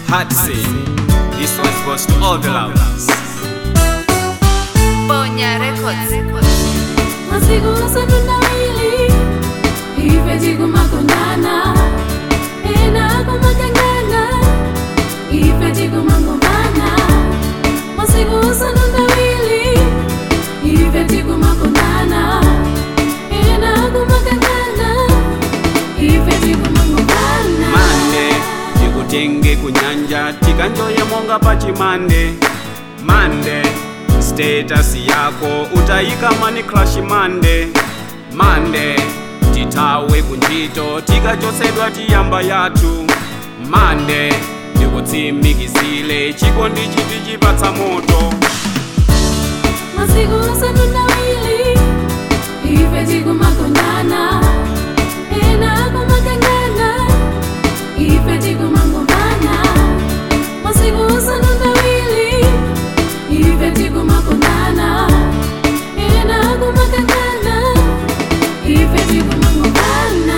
Hard to say. This one goes to all the lovers. Ponya Records. masiku asatundawili ife tikumakondana ena kumakangana ife tikumangombana masiku asatundawili ife tikumakondana ena kumakangana ife tikumangombana Mande, tikutenge kunyanja tikanjoye monga pachimande mande status yako utayika mani crash mande mande titawe kunjito tikachosedwa tiyamba yathu mande ndikutsimikizile chikondi chiti chipatsa moto masiku asatundawili ife tikumakondana ena kumakangana ife tikumangombana masiku asatundawili ife tikumakondana ena kumakangana ife tikumangombana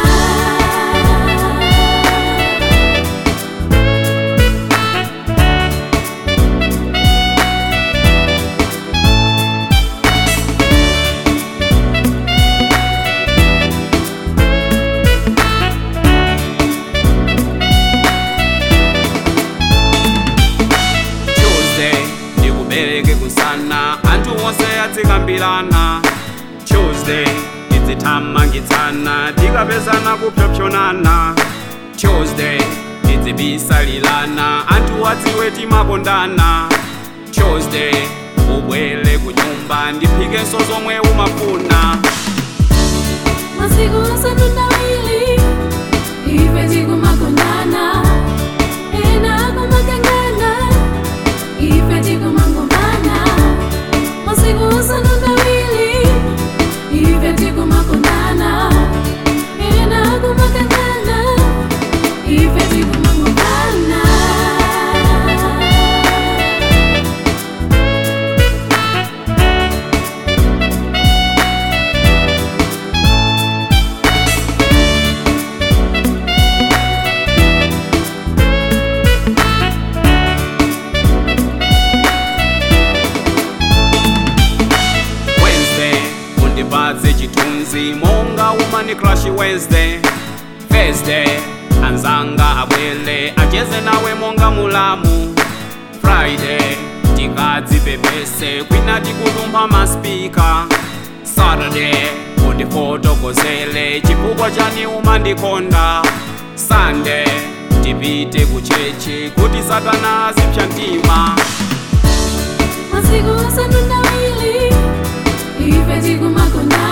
Tuesday ndikubereke kusana anthu onse atsikambirana Tuesday tidzithamangitsana tikapezana kupyopyonana Tuesday tidzibisalilana anthu adziwe timakondana Tuesday ubwere ku nyumba ndiphikenso zomwe umafuna masiku asatundawili ife tikumakondana ena kumakangana ife tikumangombana masiku asatundawili ife tikumakondana ena kumakangana ife tikumangombana Wednesday undipatse chithunzi monga umani crush Wednesday Thursday anzanga abwele acheze nawe monga mulamu Friday tikadzipepese kwina tikutumpha maspika Saturday undifotokozele chifukwa chani umandikonda Sunday tipite kuchechi kuti satana azipsya mtima masiku asatundawili ife tikumakondana